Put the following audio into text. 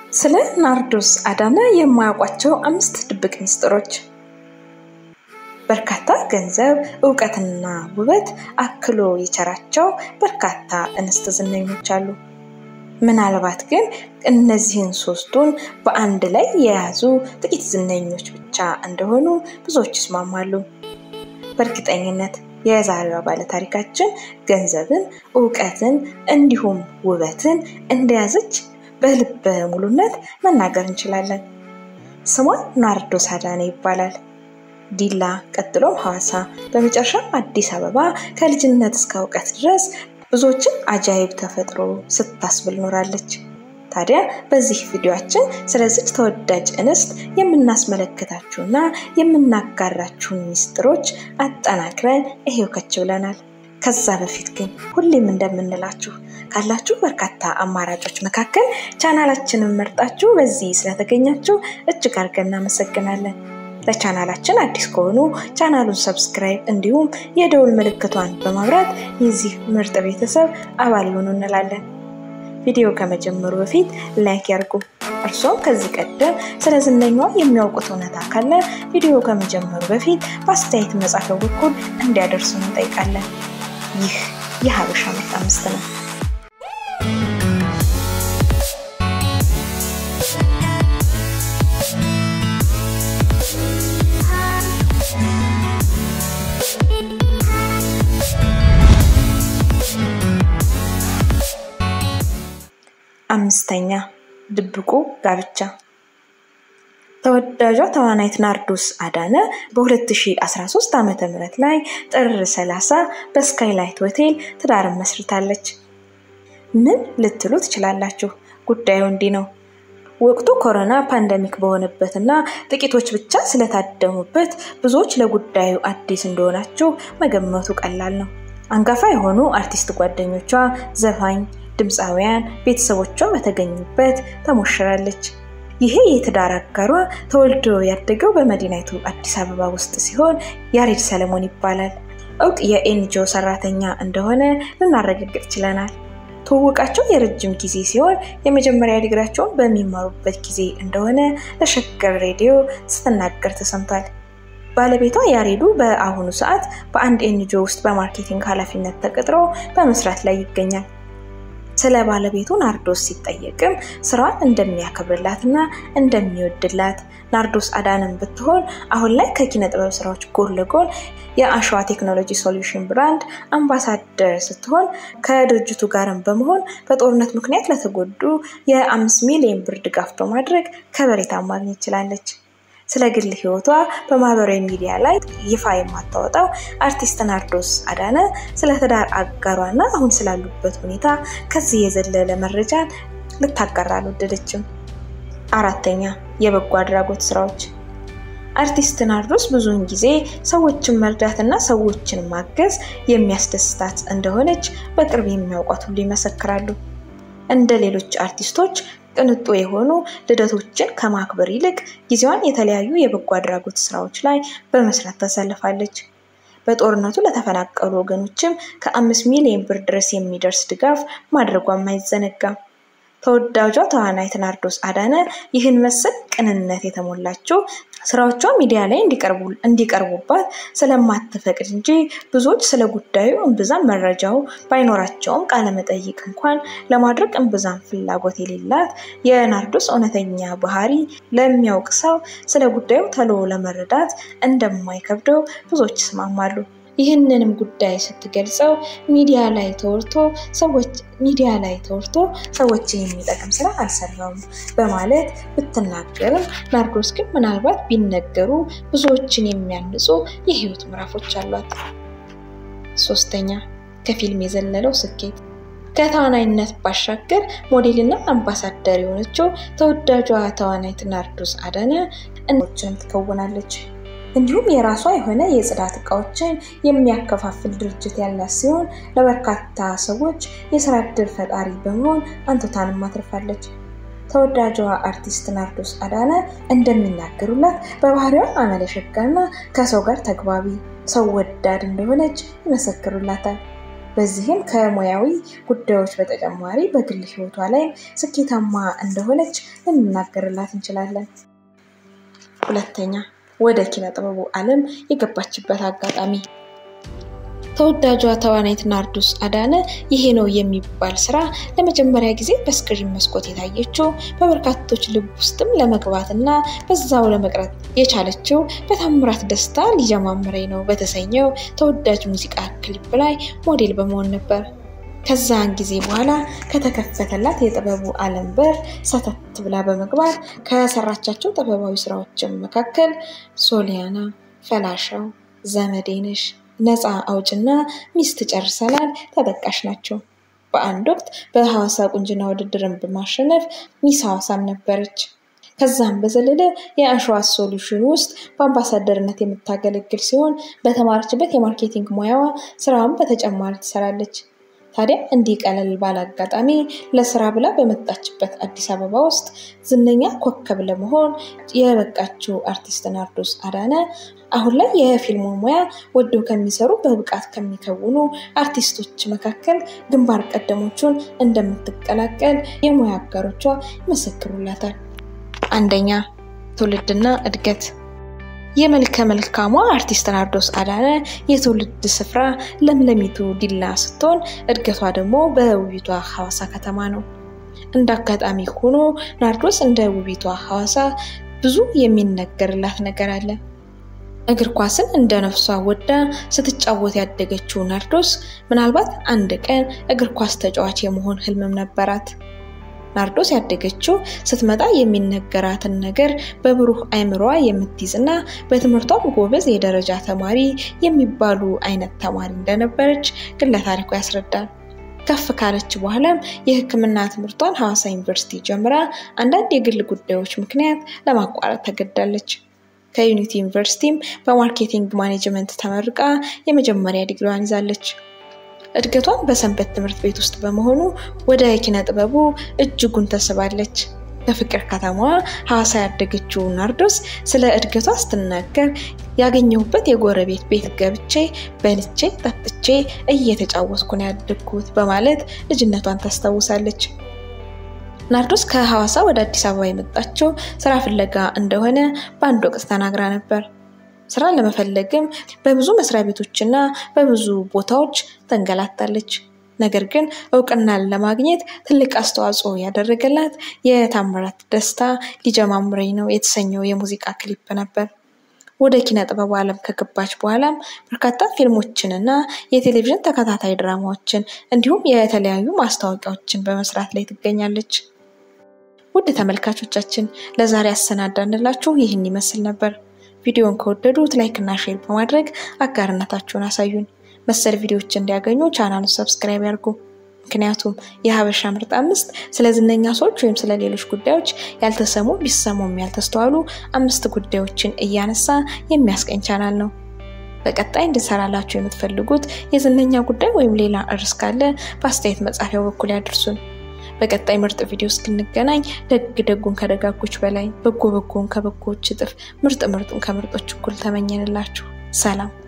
ስለ ናርዶስ አዳነ የማያውቋቸው አምስት ድብቅ ሚስጥሮች። በርካታ ገንዘብ፣ እውቀትና ውበት አክሎ የቸራቸው በርካታ እንስት ዝነኞች አሉ። ምናልባት ግን እነዚህን ሶስቱን በአንድ ላይ የያዙ ጥቂት ዝነኞች ብቻ እንደሆኑ ብዙዎች ይስማማሉ። በእርግጠኝነት የዛሬዋ ባለታሪካችን ገንዘብን፣ እውቀትን እንዲሁም ውበትን እንደያዘች በልበ ሙሉነት መናገር እንችላለን። ስሟ ናርዶስ አዳነ ይባላል። ዲላ፣ ቀጥሎም ሐዋሳ፣ በመጨረሻም አዲስ አበባ ከልጅነት እስከ እውቀት ድረስ ብዙዎችን አጃይብ ተፈጥሮ ስታስብል ኖራለች። ታዲያ በዚህ ቪዲዮአችን ስለዚች ተወዳጅ እንስት የምናስመለክታችሁና የምናጋራችሁን ሚስጥሮች አጠናክረን ይሄው ከች ብለናል። ከዛ በፊት ግን ሁሌም እንደምንላችሁ ካላችሁ በርካታ አማራጮች መካከል ቻናላችንን መርጣችሁ በዚህ ስለተገኛችሁ እጅግ አድርገን እናመሰግናለን። ለቻናላችን አዲስ ከሆኑ ቻናሉን ሰብስክራይብ እንዲሁም የደውል ምልክቷን በማብራት የዚህ ምርጥ ቤተሰብ አባል ይሆኑ እንላለን። ቪዲዮ ከመጀመሩ በፊት ላይክ ያርጉ። እርሶም ከዚህ ቀደም ስለ ዝነኛዋ የሚያውቁት እውነታ ካለ ቪዲዮ ከመጀመሩ በፊት በአስተያየት መጻፊያው በኩል እንዲያደርሱን እንጠይቃለን። ይህ የሀበሻ ምርጥ አምስት ነው። አምስተኛ ድብቁ ጋብቻ። ተወዳጇ ተዋናይት ናርዶስ አዳነ በ2013 ዓ ም ላይ ጥር 30 በስካይላይት ሆቴል ትዳርን መስርታለች። ምን ልትሉ ትችላላችሁ? ጉዳዩ እንዲህ ነው። ወቅቱ ኮሮና ፓንደሚክ በሆነበት እና ጥቂቶች ብቻ ስለታደሙበት ብዙዎች ለጉዳዩ አዲስ እንደሆናችሁ መገመቱ ቀላል ነው። አንጋፋ የሆኑ አርቲስት ጓደኞቿ፣ ዘፋኝ ድምፃውያን ቤተሰቦቿ በተገኙበት ተሞሽራለች። ይሄ የትዳር አጋሯ ተወልዶ ያደገው በመዲናይቱ አዲስ አበባ ውስጥ ሲሆን ያሬድ ሰለሞን ይባላል። እውቅ የኤንጂኦ ሰራተኛ እንደሆነ ልናረጋግጥ ችለናል። ትውውቃቸው የረጅም ጊዜ ሲሆን የመጀመሪያ ዲግሪያቸውን በሚማሩበት ጊዜ እንደሆነ ለሸገር ሬዲዮ ስትናገር ተሰምቷል። ባለቤቷ ያሬዱ በአሁኑ ሰዓት በአንድ ኤንጂኦ ውስጥ በማርኬቲንግ ኃላፊነት ተቀጥሮ በመስራት ላይ ይገኛል። ስለ ባለቤቱ ናርዶስ ሲጠየቅም ስራዋን እንደሚያከብርላትና እንደሚወድላት ናርዶስ አዳነን ብትሆን አሁን ላይ ከኪነ ጥበብ ስራዎች ጎን ለጎን የአሸዋ ቴክኖሎጂ ሶሉሽን ብራንድ አምባሳደር ስትሆን ከድርጅቱ ጋርም በመሆን በጦርነት ምክንያት ለተጎዱ የአምስት ሚሊዮን ብር ድጋፍ በማድረግ ከበሬታ ማግኘት ችላለች። ስለ ግል ህይወቷ በማህበራዊ ሚዲያ ላይ ይፋ የማታወጣው አርቲስት ናርዶስ አዳነ ስለ ትዳር አጋሯና አሁን ስላሉበት ሁኔታ ከዚህ የዘለለ መረጃን ልታጋራ አልወደደችም። አራተኛ የበጎ አድራጎት ስራዎች። አርቲስት ናርዶስ ብዙውን ጊዜ ሰዎችን መርዳትና ሰዎችን ማገዝ የሚያስደስታት እንደሆነች በቅርብ የሚያውቋት ሁሉ ይመሰክራሉ። እንደ ሌሎች አርቲስቶች ቅንጡ የሆኑ ልደቶችን ከማክበር ይልቅ ጊዜዋን የተለያዩ የበጎ አድራጎት ስራዎች ላይ በመስራት ታሳልፋለች። በጦርነቱ ለተፈናቀሉ ወገኖችም ከአምስት ሚሊዮን ብር ድረስ የሚደርስ ድጋፍ ማድረጓም አይዘነጋም። ተወዳጇ ተዋናይት ናርዶስ አዳነ ይህን መሰል ቅንነት የተሞላቸው ስራዎቿ ሚዲያ ላይ እንዲቀርቡባት ስለማትፈቅድ እንጂ ብዙዎች ስለ ጉዳዩ እምብዛም መረጃው ባይኖራቸውም ቃለመጠይቅ እንኳን ለማድረግ እምብዛም ፍላጎት የሌላት የናርዶስ እውነተኛ ባህሪ ለሚያውቅ ሰው ስለ ጉዳዩ ተሎ ለመረዳት እንደማይከብደው ብዙዎች ይስማማሉ። ይህንንም ጉዳይ ስትገልጸው ሚዲያ ላይ ተወርቶ ሰዎች ሚዲያ ላይ ተወርቶ ሰዎችን የሚጠቅም ስራ አልሰራውም በማለት ብትናገርም ናርዶስ ግን ምናልባት ቢነገሩ ብዙዎችን የሚያንጹ የህይወት ምዕራፎች አሏት። ሶስተኛ ከፊልም የዘለለው ስኬት ከተዋናይነት ባሻገር ሞዴልና አምባሳደር የሆነችው ተወዳጇ ተዋናይት ናርዶስ አዳነ እንዎችን ትከውናለች። እንዲሁም የራሷ የሆነ የጽዳት እቃዎችን የሚያከፋፍል ድርጅት ያላት ሲሆን ለበርካታ ሰዎች የስራ እድል ፈጣሪ በመሆን አንቱታንም አትርፋለች። ተወዳጇ አርቲስት ናርዶስ አዳነ እንደሚናገሩላት በባህሪዋ አመለሸጋና ከሰው ጋር ተግባቢ፣ ሰው ወዳድ እንደሆነች ይመሰክሩላታል። በዚህም ከሙያዊ ጉዳዮች በተጨማሪ በግል ሕይወቷ ላይም ስኬታማ እንደሆነች ልንናገርላት እንችላለን። ሁለተኛ ወደ ኪነ ጥበቡ ዓለም የገባችበት አጋጣሚ ተወዳጇ ተዋናይት ናርዶስ አዳነ ይሄ ነው የሚባል ስራ ለመጀመሪያ ጊዜ በስክሪን መስኮት የታየችው በበርካቶች ልብ ውስጥም ለመግባት እና በዛው ለመቅረት የቻለችው በታምራት ደስታ ሊጀማምረኝ ነው በተሰኘው ተወዳጅ ሙዚቃ ክሊፕ ላይ ሞዴል በመሆን ነበር። ከዛን ጊዜ በኋላ ከተከፈተላት የጥበቡ ዓለም በር ሰተት ብላ በመግባት ከሰራቻቸው ጥበባዊ ስራዎችን መካከል ሶሊያና፣ ፈላሻው፣ ዘመዴነሽ ነፃ አውጭና ሚስት ጨርሰናል ተጠቃሽ ናቸው። በአንድ ወቅት በሐዋሳ ቁንጅና ውድድርን በማሸነፍ ሚስ ሐዋሳም ነበረች። ከዛም በዘለለ የአሸዋ ሶሉሽን ውስጥ በአምባሳደርነት የምታገለግል ሲሆን በተማረችበት የማርኬቲንግ ሙያዋ ስራውን በተጨማሪ ትሰራለች። ታዲያ እንዲህ ቀለል ባለ አጋጣሚ ለስራ ብላ በመጣችበት አዲስ አበባ ውስጥ ዝነኛ ኮከብ ለመሆን የበቃችው አርቲስት ናርዶስ አዳነ አሁን ላይ የፊልሙን ሙያ ወደው ከሚሰሩ በብቃት ከሚከውኑ አርቲስቶች መካከል ግንባር ቀደሞቹን እንደምትቀላቀል የሙያ አጋሮቿ ይመሰክሩላታል። አንደኛ ትውልድና እድገት የመልከ መልካሟ አርቲስት ናርዶስ አዳነ የትውልድ ስፍራ ለምለሚቱ ዲላ ስትሆን እድገቷ ደግሞ በውቢቷ ሐዋሳ ከተማ ነው። እንደ አጋጣሚ ሆኖ ናርዶስ እንደ ውቢቷ ሐዋሳ ብዙ የሚነገርላት ነገር አለ። እግር ኳስን እንደ ነፍሷ ወዳ ስትጫወት ያደገችው ናርዶስ ምናልባት አንድ ቀን እግር ኳስ ተጫዋች የመሆን ህልምም ነበራት። ናርዶስ ያደገችው ስትመጣ የሚነገራትን ነገር በብሩህ አይምሯ የምትይዝና በትምህርቷም ጎበዝ የደረጃ ተማሪ የሚባሉ አይነት ተማሪ እንደነበረች ግለ ታሪኳ ያስረዳል። ከፍ ካለች በኋላም የሕክምና ትምህርቷን ሐዋሳ ዩኒቨርሲቲ ጀምራ አንዳንድ የግል ጉዳዮች ምክንያት ለማቋረጥ ተገዳለች። ከዩኒቲ ዩኒቨርሲቲም በማርኬቲንግ ማኔጅመንት ተመርቃ የመጀመሪያ ዲግሪዋን ይዛለች። እድገቷን በሰንበት ትምህርት ቤት ውስጥ በመሆኑ ወደ ኪነ ጥበቡ እጅጉን ተስባለች። በፍቅር ከተማዋ ሐዋሳ ያደገችው ናርዶስ ስለ እድገቷ ስትናገር ያገኘሁበት የጎረቤት ቤት ገብቼ በልቼ ጠጥቼ እየተጫወትኩ ነው ያደግኩት በማለት ልጅነቷን ታስታውሳለች። ናርዶስ ከሐዋሳ ወደ አዲስ አበባ የመጣችው ስራ ፍለጋ እንደሆነ በአንድ ወቅት ተናግራ ነበር። ስራ ለመፈለግም በብዙ መስሪያ ቤቶችና በብዙ ቦታዎች ተንገላታለች። ነገር ግን እውቅናን ለማግኘት ትልቅ አስተዋጽኦ ያደረገላት የታምራት ደስታ ሊጀማምረኝ ነው የተሰኘው የሙዚቃ ክሊፕ ነበር። ወደ ኪነ ጥበቡ ዓለም ከገባች በኋላም በርካታ ፊልሞችንና የቴሌቪዥን ተከታታይ ድራማዎችን እንዲሁም የተለያዩ ማስታወቂያዎችን በመስራት ላይ ትገኛለች። ውድ ተመልካቾቻችን ለዛሬ ያሰናዳንላችሁ ይህን ይመስል ነበር። ቪዲዮን ከወደዱት ላይክ እና ሼር በማድረግ አጋርነታችሁን አሳዩን። መሰል ቪዲዮዎች እንዲያገኙ ቻናሉን ሰብስክራይብ ያድርጉ። ምክንያቱም የሀበሻ ምርጥ አምስት ስለ ዝነኛ ሰዎች ወይም ስለ ሌሎች ጉዳዮች ያልተሰሙ ቢሰሙም ያልተስተዋሉ አምስት ጉዳዮችን እያነሳ የሚያስቀኝ ቻናል ነው። በቀጣይ እንድንሰራላችሁ የምትፈልጉት የዝነኛ ጉዳይ ወይም ሌላ እርስ ካለ በአስተያየት መጻፊያው በኩል ያድርሱን። በቀጣይ ምርጥ ቪዲዮ እስክንገናኝ ደግ ደጉን ከደጋጎች በላይ በጎ በጎን ከበጎዎች እጥፍ ምርጥ ምርጡን ከምርጦች እኩል ተመኘንላችሁ። ሰላም